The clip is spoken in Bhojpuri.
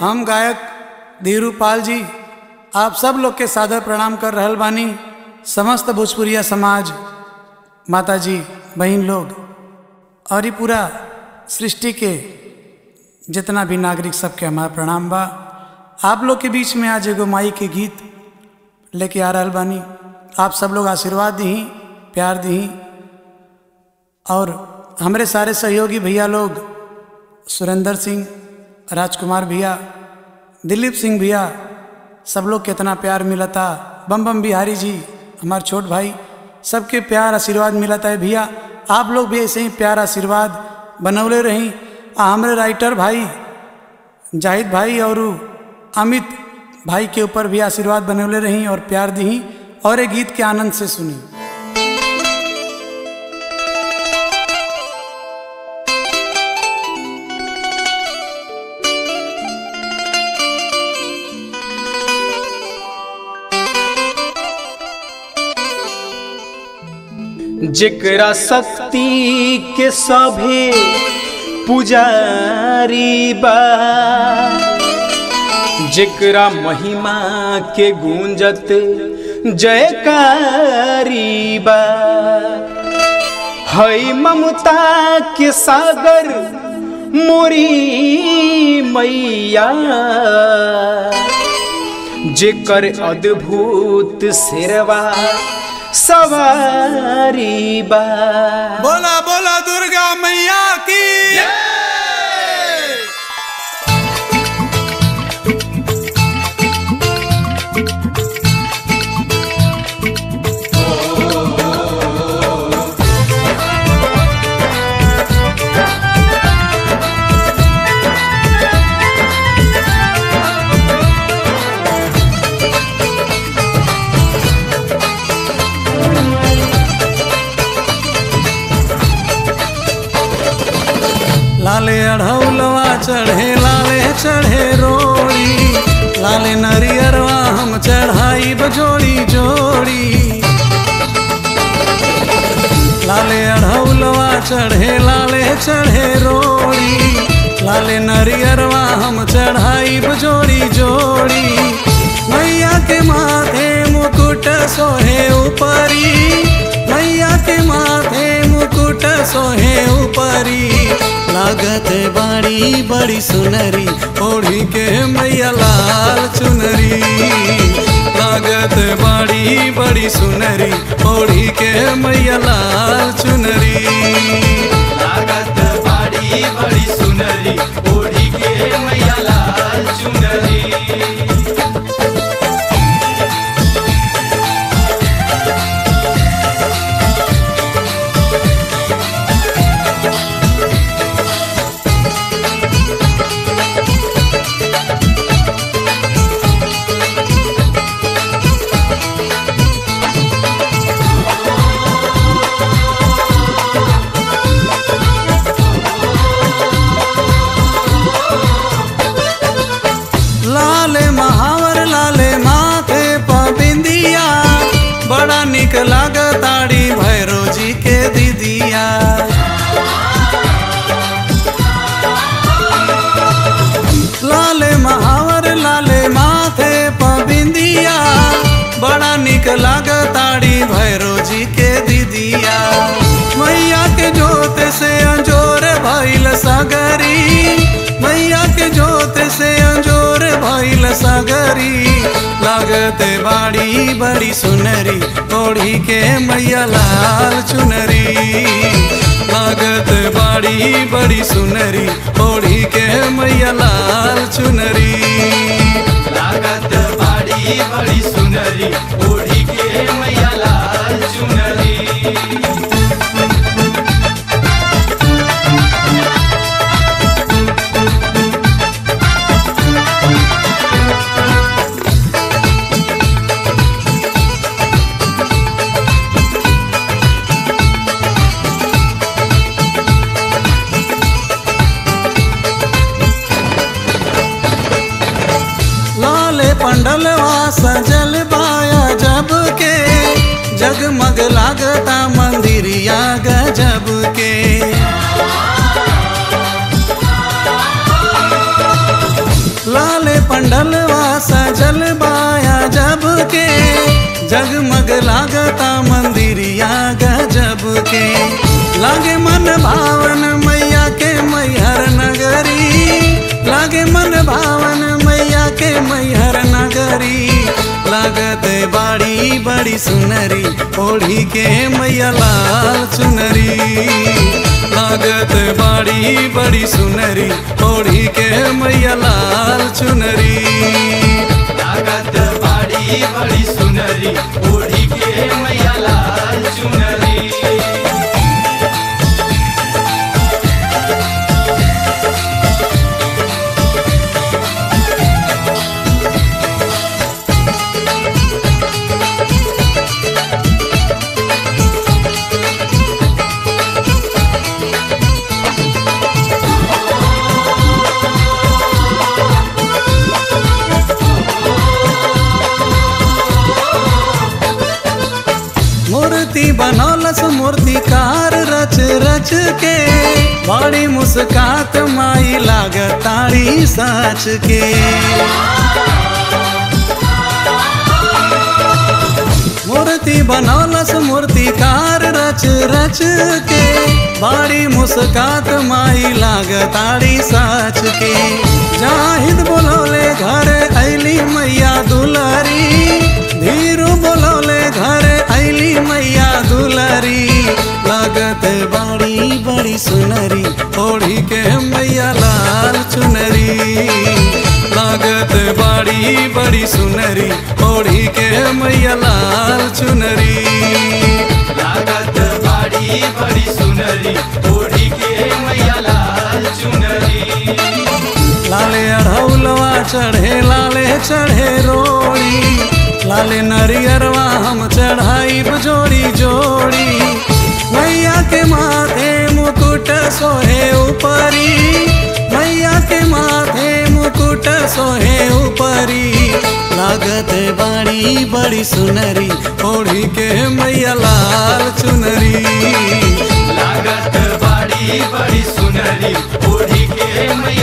हम गायक धीरू पाल जी आप सब लोग के सादर प्रणाम कर रहल बानी समस्त भोजपुरिया समाज माता जी बहन लोग और ये पूरा सृष्टि के जितना भी नागरिक सबके हमारा प्रणाम बा आप लोग के बीच में आज एगो माई के गीत लेके आ रहल बानी आप सब लोग आशीर्वाद दी प्यार दी और हमारे सारे सहयोगी भैया लोग सुरेंद्र सिंह राजकुमार भैया दिलीप सिंह भैया सब लोग कितना प्यार मिला था बम बम बिहारी जी हमारे छोट भाई सबके प्यार आशीर्वाद मिला था भैया आप लोग भी ऐसे ही प्यार आशीर्वाद बनौले रहीं आ हमारे राइटर भाई जाहिद भाई और अमित भाई के ऊपर भी आशीर्वाद बनौले रहीं और प्यार दी और एक गीत के आनंद से सुनी जेकरा शक्ति के सभे पुजारी बा जेकरा महिमा के गूंजत जयकारी बा हई ममता के सागर मोरी मैया जेकर अद्भुत शेरवा सवारी बा बोला बोला दुर्गा मैया की लाले अढ़ौलवा चढ़े लाले चढ़े रोड़ी लाले नरियरवा हम चढ़ाई बजोड़ी जोड़ी लाले अढ़ौलवा चढ़े लाले चढ़े रोड़ी लाले नरियरवा हम चढ़ाई बजोड़ी जोड़ी मैया के माथे मुकुट सोहे ऊपरी मैया के माथे मुकुट सोहे ऊपरी लागत बाड़ी बड़ी सुनरी ओढ़ी के मैया लाल चुनरी लागत बाड़ी बड़ी सुनरी ओढ़ी के मैया लाल चुनरी लागत बाड़ी बड़ी सुनरी ओढ़ी के मैया लाल चुनरी लाले महावर लाले माथे पबिंदिया बड़ा निक लागताड़ी भैरो जी के दीदिया लाले महावर लाले माथे पबिंदिया बड़ा निक लागताड़ी भैरो जी के दीदिया मैया के जोत से अंजोर भइल सगरी मैया के जोत से अंजोर भइल सगरी लागते बाड़ी बड़ी सुनरी ओढ़ी के मैया लाल चुनरी लागत बाड़ी बड़ी सुनरी ओढ़ी के मैया लाल चुनरी लागत बाड़ी बड़ी सुनरी ओढ़ी के मैया लाल चुनरी लाले पंडलवा सजल बाया जब के जगमग लागता मंदिरिया गजब के लाल के जगमग लागता मंदिरिया गजब के लागे मन भावन मैया के मैहर नगरी लागे मन भावन मैया के मैहर नगरी लागत बाड़ी बड़ी सुनरी ओढ़ी के मैया लाल चुनरी लागत बाड़ी बड़ी सुनरी ओढ़ी के मैया लाल चुनरी लागत बाड़ी बड़ी सुनरी ओढ़ी के मैया लाल चुनरी मूर्ति बनौलस मूर्तिकार रच रच के बड़ी मुस्कात माई लागताड़ी साच के मूर्ति बनौलस मूर्तिकार रच रच के बड़ी मुस्कात माई लागताड़ी साच के जाहिद बोलौले घर ऐली मैया दुलारी धीरू बोलौले घर ऐली मैया दुलारी लागत बाड़ी बड़ी सुनरी ओढ़ी के मैया लाल चुनरी लागत बाड़ी बड़ी सुनरी ओढ़ी के मैया लाल चुनरी लागत बाड़ी बड़ी सुनरी ओढ़ी के मैया लाल चुनरी लाले अढ़ौलवा चढ़े लाले चढ़े रोड़ी लाले नरियरवा हम चढ़ाई जोड़ी जोड़ी मैया के माथे मुकुट सोहे ऊपरी मैया के माथे मुकुट सोहे ऊपरी लागत बाड़ी बड़ी सुनरी ओढ़ी के मैया लाल चुनरी लागत बाड़ी बड़ी सुनरी ओढ़ी के मैया